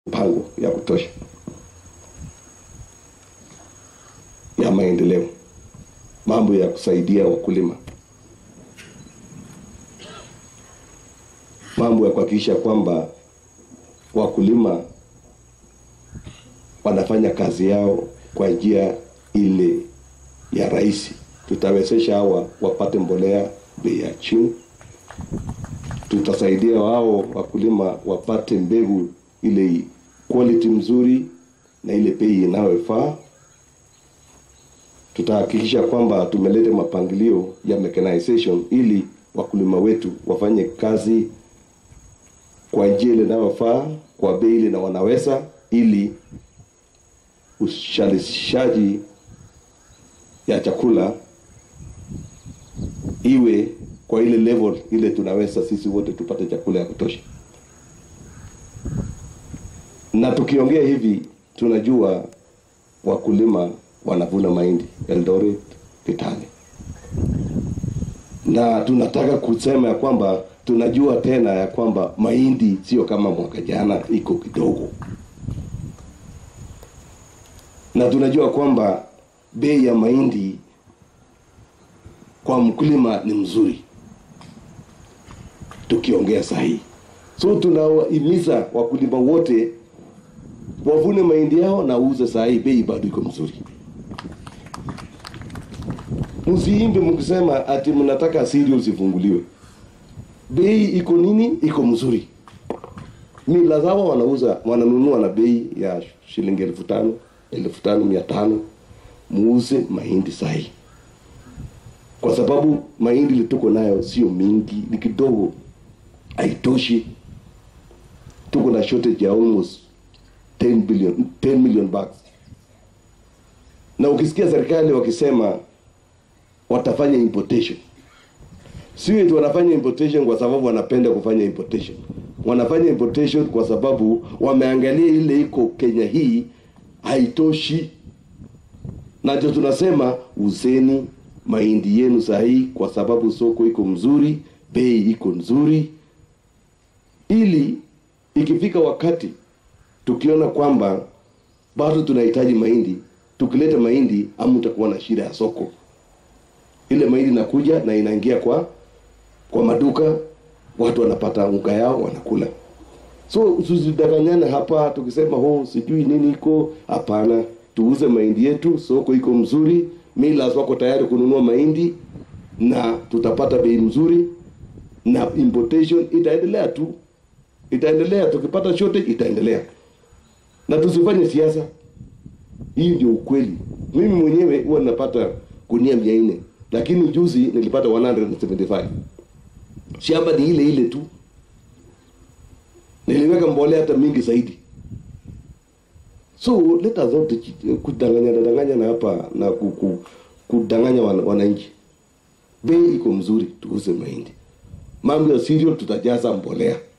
mpango ya kutosha ya maendeleo, mambo ya kusaidia wakulima, mambo ya kuhakikisha kwamba wakulima wanafanya kazi yao kwa njia ile ya rahisi. Tutawezesha hawa wapate mbolea bei ya chini, tutasaidia wao wakulima wapate mbegu ile quality mzuri na ile bei inayofaa. Tutahakikisha kwamba tumeleta mapangilio ya mechanization ili wakulima wetu wafanye kazi kwa njia ile inayofaa, kwa bei ile na wanaweza, ili uzalishaji ya chakula iwe kwa ile level ile tunaweza sisi wote tupate chakula ya kutosha. Na tukiongea hivi, tunajua wakulima wanavuna mahindi Eldoret, Kitale, na tunataka kusema ya kwamba tunajua tena ya kwamba mahindi sio kama mwaka jana, iko kidogo, na tunajua kwamba bei ya mahindi kwa mkulima ni mzuri tukiongea sahihi. So tunawahimiza wakulima wote wavune mahindi yao na uuze sahihi, bei bado iko mzuri. Msiimbe mkisema ati mnataka cereals ifunguliwe. Bei iko nini? Iko mzuri. Mila zao wanauza wananunua na bei ya shilingi elfu tano elfu tano mia tano muuze mahindi sahihi, kwa sababu mahindi ile tuko nayo sio mingi, ni kidogo, haitoshi. Tuko na shortage ya almost 10 billion 10 million bags, na ukisikia serikali wakisema watafanya importation, sio eti wanafanya importation kwa sababu wanapenda kufanya importation. Wanafanya importation kwa sababu wameangalia ile iko Kenya hii haitoshi, na ndio tunasema uzeni mahindi yenu sahihi, kwa sababu soko iko mzuri, bei iko nzuri, ili ikifika wakati tukiona kwamba bado tunahitaji mahindi, tukileta mahindi hamtakuwa na shida ya soko. Ile mahindi inakuja na inaingia kwa kwa maduka, watu wanapata unga yao wanakula. So tusidanganyane hapa tukisema ho sijui nini iko. Hapana, tuuze mahindi yetu, soko iko mzuri, millers wako tayari kununua mahindi na tutapata bei mzuri, na importation itaendelea tu, itaendelea. Tukipata shortage itaendelea, na tusifanye siasa. Hii ndio ukweli. Mimi mwenyewe huwa ninapata gunia mia nne lakini juzi nilipata 175 shamba ni ile ile tu, niliweka mbolea hata mingi zaidi. So let us not kudanganya danganya na hapa na kuku, kudanganya wan, wananchi. Bei iko mzuri, tuuze mahindi. Mambo ya cereal tutajaza mbolea